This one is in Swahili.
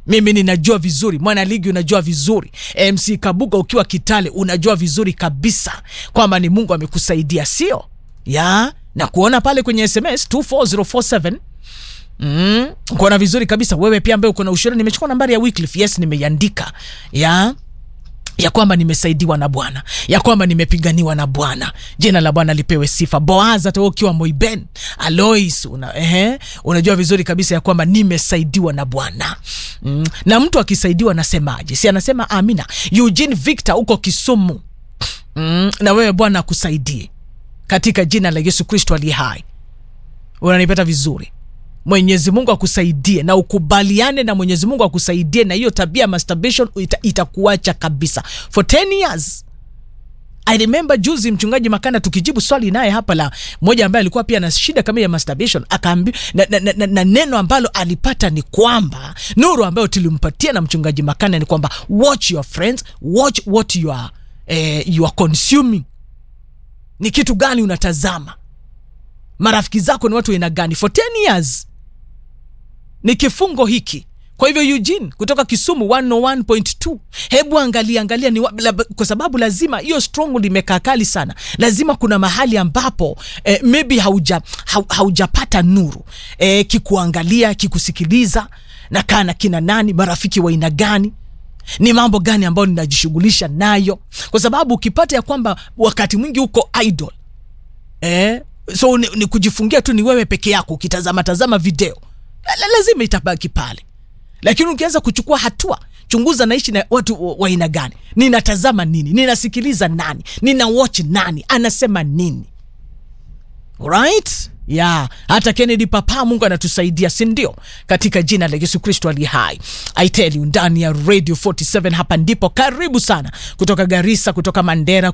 mimi ninajua vizuri mwana ligi unajua vizuri mc kabuga ukiwa kitale unajua vizuri kabisa kwamba ni mungu amekusaidia sio ya na kuona pale kwenye sms 24047 mm, kuona vizuri kabisa wewe pia ambaye uko na ushuhuda nimechukua nambari ya Wycliffe yes nimeiandika ya ya kwamba nimesaidiwa na bwana ya kwamba nimepiganiwa na bwana jina la bwana lipewe sifa boaz hata wewe ukiwa moiben alois una, ehe, unajua vizuri kabisa ya kwamba nimesaidiwa na bwana mm. na mtu akisaidiwa nasemaje si anasema amina eugene victor uko kisumu mm. na wewe bwana akusaidie katika jina la yesu kristo aliye hai unanipata vizuri mwenyezi mungu akusaidie na ukubaliane na mwenyezi mungu akusaidie na hiyo tabia ya masturbation ita, itakuacha kabisa for 10 years i remember juzi mchungaji makana tukijibu swali naye hapa la mmoja ambaye alikuwa pia na shida kama ya masturbation akaambi na, na, na, na, na neno ambalo alipata ni kwamba nuru ambayo tulimpatia na mchungaji makana ni kwamba watch your friends watch what you are, eh, you are consuming ni kitu gani unatazama marafiki zako ni watu aina gani for 10 years ni kifungo hiki kwa hivyo eugene kutoka kisumu 101.2 hebu angalia angalia ni wa, la, kwa sababu lazima hiyo strong limekaa kali sana lazima kuna mahali ambapo eh, maybe hauja, hau, haujapata nuru eh, kikuangalia kikusikiliza na kaa na kina nani marafiki wa aina gani ni mambo gani ambayo ninajishughulisha nayo kwa sababu ukipata ya kwamba wakati mwingi uko idol eh, so ni, ni kujifungia tu ni wewe peke yako ukitazama tazama video la- lazima itabaki pale lakini ukianza kuchukua hatua chunguza naishi na watu wa- wa aina gani ninatazama nini ninasikiliza nani nina watch nani anasema nini right ya hata kennedy papa mungu anatusaidia sindio katika jina la yesu kristo ali hai i tell you ndani ya radio 47 hapa ndipo karibu sana kutoka garisa kutoka mandera